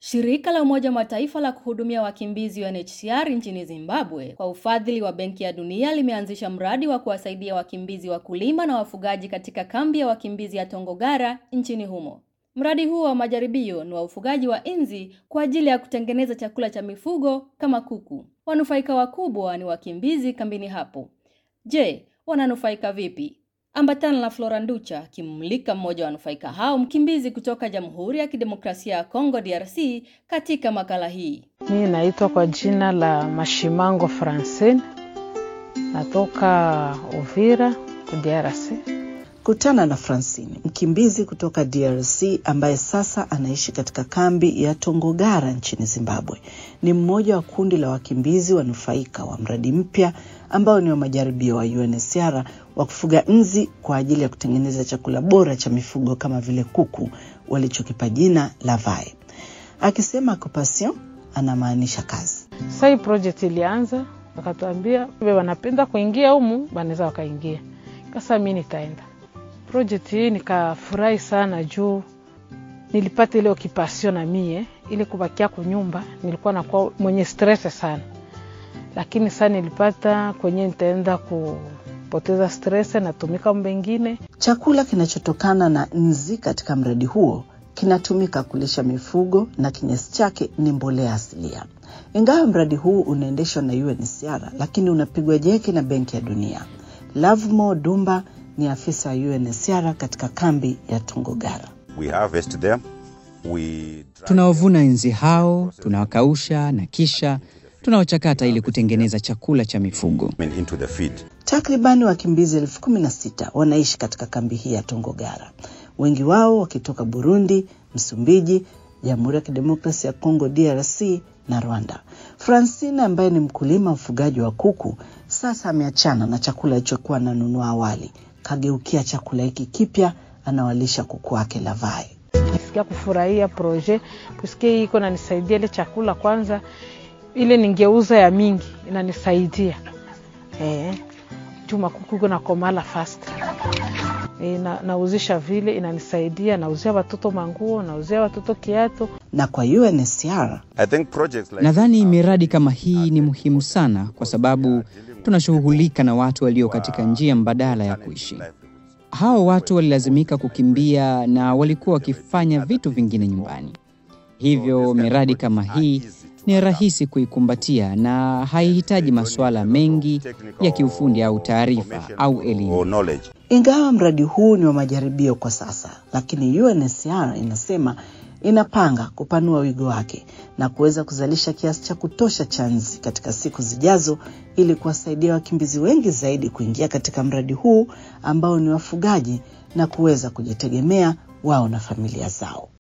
Shirika la Umoja wa Mataifa la kuhudumia wakimbizi UNHCR nchini Zimbabwe kwa ufadhili wa Benki ya Dunia limeanzisha mradi wa kuwasaidia wakimbizi wakulima na wafugaji katika kambi ya wakimbizi ya Tongogara nchini humo. Mradi huo wa majaribio ni wa ufugaji wa inzi kwa ajili ya kutengeneza chakula cha mifugo kama kuku. Wanufaika wakubwa ni wakimbizi kambini hapo. Je, wananufaika vipi? Ambatana na Flora Nducha akimulika mmoja wa wanufaika hao, mkimbizi kutoka Jamhuri ya Kidemokrasia ya Kongo DRC, katika makala hii. Mimi naitwa kwa jina la Mashimango Francine, natoka Uvira DRC. Kutana na Francine, mkimbizi kutoka DRC ambaye sasa anaishi katika kambi ya Tongogara nchini Zimbabwe. Ni mmoja wa kundi la wakimbizi wanufaika wa mradi mpya ambao ni wa majaribio wa UNHCR wa kufuga nzi kwa ajili ya kutengeneza chakula bora cha mifugo kama vile kuku walichokipa jina la Vai. Akisema occupation anamaanisha kazi. Sasa hii project ilianza, wakatuambia wanapenda kuingia humu, wanaweza wakaingia. Sasa mi nitaenda project hii, nikafurahi sana juu nilipata ile occupation na mie, ili kubakia kunyumba nilikuwa nakuwa mwenye stress sana, lakini sasa nilipata kwenye nitaenda kupoteza stress, natumika mbengine. Chakula kinachotokana na nzi katika mradi huo kinatumika kulisha mifugo na kinyesi chake ni mbolea asilia. Ingawa mradi huu unaendeshwa na UNHCR, lakini unapigwa jeki na Benki ya Dunia. Lavmo Dumba ni afisa wa UNHCR katika kambi ya Tongogara. We harvest them, we Tunawavuna nzi hao, tunawakausha na kisha tunawachakata ili kutengeneza chakula cha mifugo. them into the feed. Takribani wakimbizi elfu kumi na sita wanaishi katika kambi hii ya Tongogara, wengi wao wakitoka Burundi, Msumbiji, Jamhuri ya Kidemokrasia ya Kongo DRC na Rwanda. Francine ambaye ni mkulima mfugaji wa kuku sasa ameachana na chakula alichokuwa ananunua awali, kageukia chakula hiki kipya, anawalisha kuku wake Lavai. Nisikia kufurahia projet puisque hii iko nanisaidia ile chakula kwanza, ile ningeuza ya mingi inanisaidia eh, juma kuku iko nakomala fast e, na, nauzisha vile inanisaidia, nauzia watoto manguo, nauzia watoto kiatu. Na kwa UNHCR I think projects like Nadhani miradi kama hii ni muhimu sana kwa sababu tunashughulika na watu walio katika njia mbadala ya kuishi. Hao watu walilazimika kukimbia na walikuwa wakifanya vitu vingine nyumbani. Hivyo miradi kama hii ni rahisi kuikumbatia na haihitaji masuala mengi ya kiufundi au taarifa au elimu. or knowledge. Ingawa mradi huu ni wa majaribio kwa sasa, lakini UNHCR inasema inapanga kupanua wigo wake na kuweza kuzalisha kiasi cha kutosha cha nzi katika siku zijazo ili kuwasaidia wakimbizi wengi zaidi kuingia katika mradi huu ambao ni wafugaji na kuweza kujitegemea wao na familia zao.